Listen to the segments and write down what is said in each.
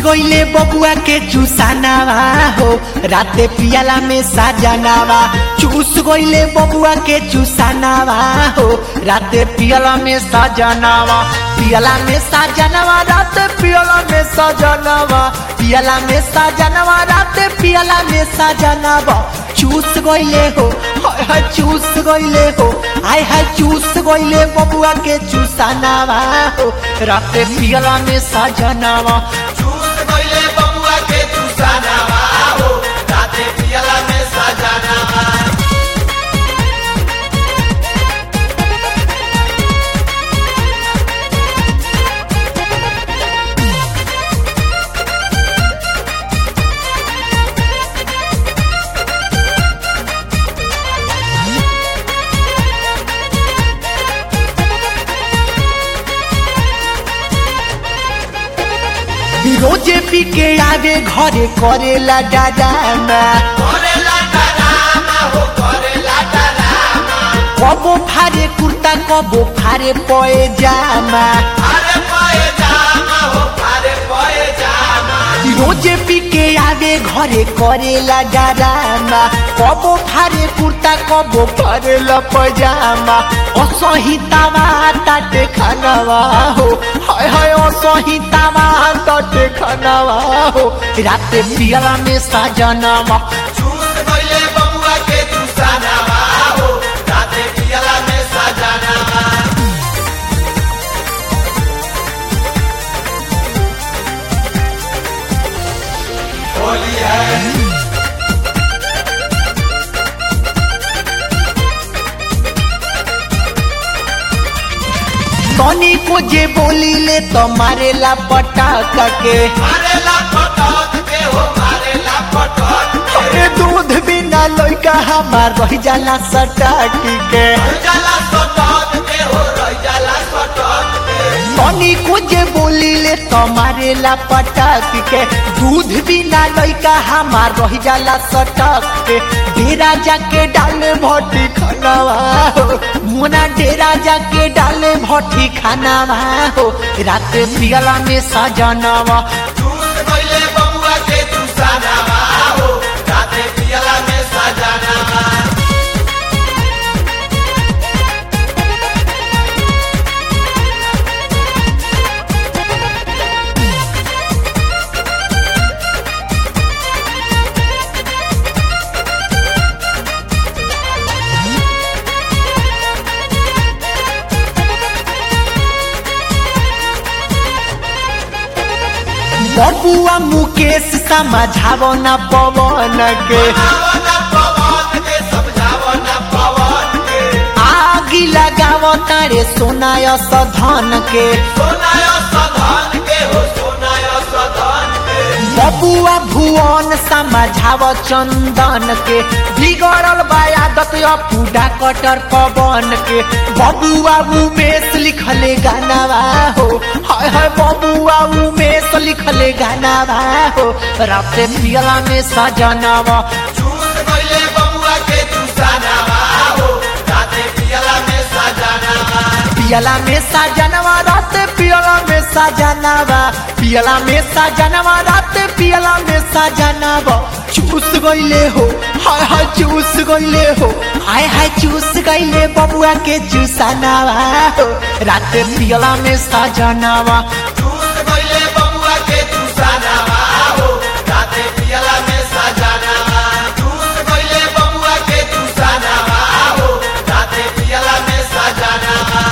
गईले बबुआ के चूसानावा हो राते पियाला में साजनावा चूस गईले बबुआ के चूसानावा हो राते पियाला में साजनावा पियाला में साजनावा राते पियाला में साजनावा पियाला में साजनावा राते पियाला में साजनावा चूस गईले हो हाय हाय चूस गईले हो हाय हाय चूस गईले बबुआ के चूसानावा हो राते पियाला में साजनावा चूस गइले बबुआ के चूसानावा हो राते पियला में सजानावा रोजे पी के आवे घरे करेला डाडामा करेला डरामा हो करेला डरामा कबो फारे कुर्ता कबो फारे पए जामा अरे पाए जामा हो अरे पाए जामा रोजे पी के आवे घरे करेला डाडामा कबो फारे कुर्ता कबो फारेला पजामा असहितावा ताटे खानावा हो हाय हाय असहितावा ताटे खानावा हो राते पियला में साजनावा चूस गइले बबुआ के चूसानावा हो राते पियला में सजानावा होली है तनी को जे बोली ले तो मारेला पटाखा के मारेला पटक के हो मारेला पटक के अरे दूध बिना लइका हमार रह जाला सटाकी के जाला सटक के हो रह जाला सटक के तनी को जे बोली ले तो मारेला पटाखी के दूध बिना लइका हमार रह जाला सटक के डेरा जाके डाले भट्टी खानावा हो मुना डेरा जाके डाले भट्टी खानावा हो रात पियला में सजनावा चूस गइले बबुआ के चूसानावा हो राते पियला में सजानावा बबुआ मुकेश समझावो न पवन के आवना पवन के समझावना पवन के आगी लगावो तारे सोनाय सधन के सोनाय सधन के हो सोनाय सधन के बबुआ भुवन समझावो चंदन के बिगड़ल बायादत पूडा कटर पवन के बबुआ उमेश लिखले गानावा हो हाय हाय बबुआ उमेश लिखले गानावा हो राते पियला में सजनावा चूस गइले बबुआ के चूसानावा हो राते पियला में सजानावा पियला में सजनवा रात पियला में सजनवा पियला में सजनवा रात पियला में सजनवा चूस गइले हो हाय हाय चूस गइले हो हाय हाय चूस गइले बबुआ के चूसनावा हो रात पियला में सजनवा चूस गइले बबुआ के चूसानावा हो राते पियला में सजानावा चूस गइले बबुआ के चूसानावा हो राते पियला में सजानावा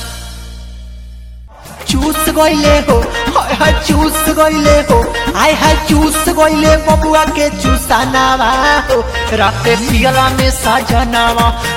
चूस गइले हो हाय हाय चूस गइले हो हाय हाय चूस गइले बबुआ के चूसनावा हो रात पियला में सजनवा